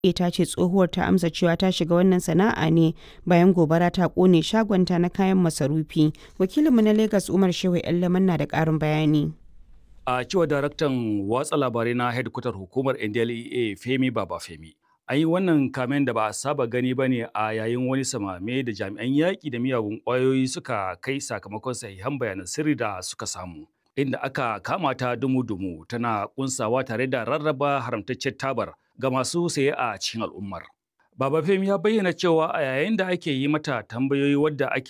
ta ce tsohuwar ta amsa cewa ta shiga wannan sana'a ne bayan gobara ta kone shagonta na kayan masarufi. Wakilinmu na Lagos Umar Shehu Yallaman na da ƙarin bayani. A cewa daraktan watsa labarai na hedkwatar hukumar NDLEA Femi Babafemi. An yi wannan kamen da ba a saba gani ba ne a yayin wani samame da jami'an yaƙi da miyagun ƙwayoyi suka kai sakamakon sahihan bayanan sirri da suka samu. Inda aka kama ta dumu-dumu tana kunsawa tare da rarraba haramtaccen tabar ga masu saye a cikin al'ummar. Baba Femi ya bayyana cewa a yayin da ake yi mata tambayoyi wadda ake